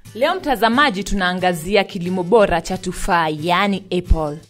Leo mtazamaji, tunaangazia kilimo bora cha tufaa, yaani apple.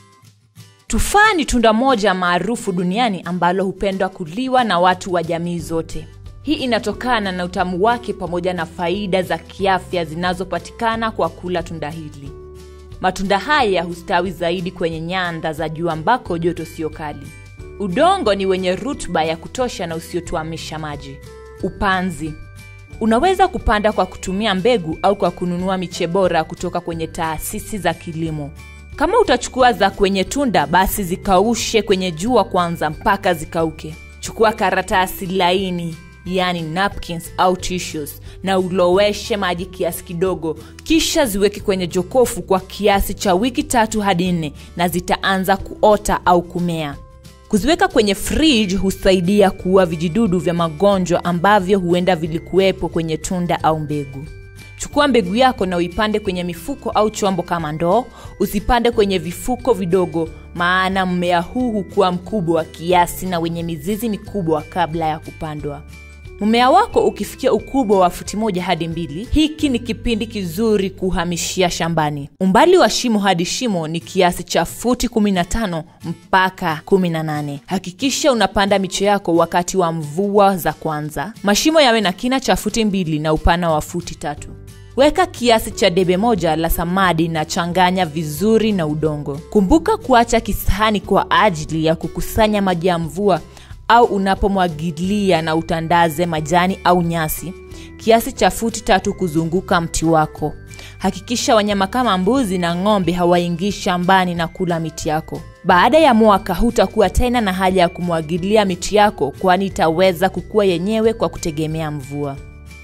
Tufaa ni tunda moja maarufu duniani ambalo hupendwa kuliwa na watu wa jamii zote. Hii inatokana na utamu wake pamoja na faida za kiafya zinazopatikana kwa kula tunda hili. Matunda haya hustawi zaidi kwenye nyanda za juu ambako joto sio kali. Udongo ni wenye rutuba ya kutosha na usiotuamisha maji. Upanzi unaweza kupanda kwa kutumia mbegu au kwa kununua miche bora kutoka kwenye taasisi za kilimo. Kama utachukua za kwenye tunda, basi zikaushe kwenye jua kwanza mpaka zikauke. Chukua karatasi laini yani napkins au tissues na uloweshe maji kiasi kidogo, kisha ziweke kwenye jokofu kwa kiasi cha wiki tatu hadi nne, na zitaanza kuota au kumea. Kuziweka kwenye fridge husaidia kuua vijidudu vya magonjwa ambavyo huenda vilikuwepo kwenye tunda au mbegu. Chukua mbegu yako na uipande kwenye mifuko au chombo kama ndoo. Usipande kwenye vifuko vidogo, maana mmea huu hukuwa mkubwa kiasi na wenye mizizi mikubwa kabla ya kupandwa. Mmea wako ukifikia ukubwa wa futi moja hadi mbili, hiki ni kipindi kizuri kuhamishia shambani. Umbali wa shimo hadi shimo ni kiasi cha futi 15 mpaka 18. Hakikisha unapanda miche yako wakati wa mvua za kwanza. Mashimo yawe na kina cha futi mbili na upana wa futi tatu. Weka kiasi cha debe moja la samadi na changanya vizuri na udongo. Kumbuka kuacha kisahani kwa ajili ya kukusanya maji ya mvua au unapomwagilia na utandaze majani au nyasi kiasi cha futi tatu kuzunguka mti wako. Hakikisha wanyama kama mbuzi na ng'ombe hawaingii shambani na kula miti yako. Baada ya mwaka hutakuwa tena na haja ya kumwagilia miti yako, kwani itaweza kukua yenyewe kwa kutegemea mvua.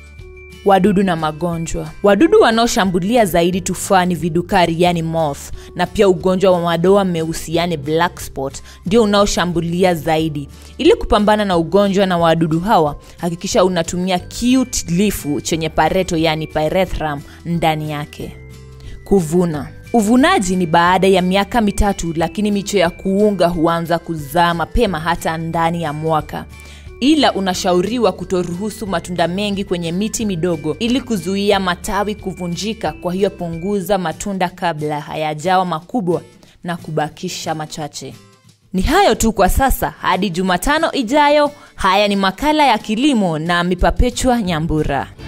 Wadudu na magonjwa. Wadudu wanaoshambulia zaidi tufaa ni vidukari yani moth, na pia ugonjwa wa madoa meusi yani black spot ndio unaoshambulia zaidi. Ili kupambana na ugonjwa na wadudu hawa, hakikisha unatumia kiuatilifu chenye pareto yani pyrethrum ndani yake. Kuvuna. Uvunaji ni baada ya miaka mitatu, lakini miche ya kuunga huanza kuzaa mapema hata ndani ya mwaka ila unashauriwa kutoruhusu matunda mengi kwenye miti midogo ili kuzuia matawi kuvunjika. Kwa hiyo punguza matunda kabla hayajawa makubwa na kubakisha machache. Ni hayo tu kwa sasa, hadi Jumatano ijayo. Haya ni makala ya kilimo na Mipapechwa Nyambura.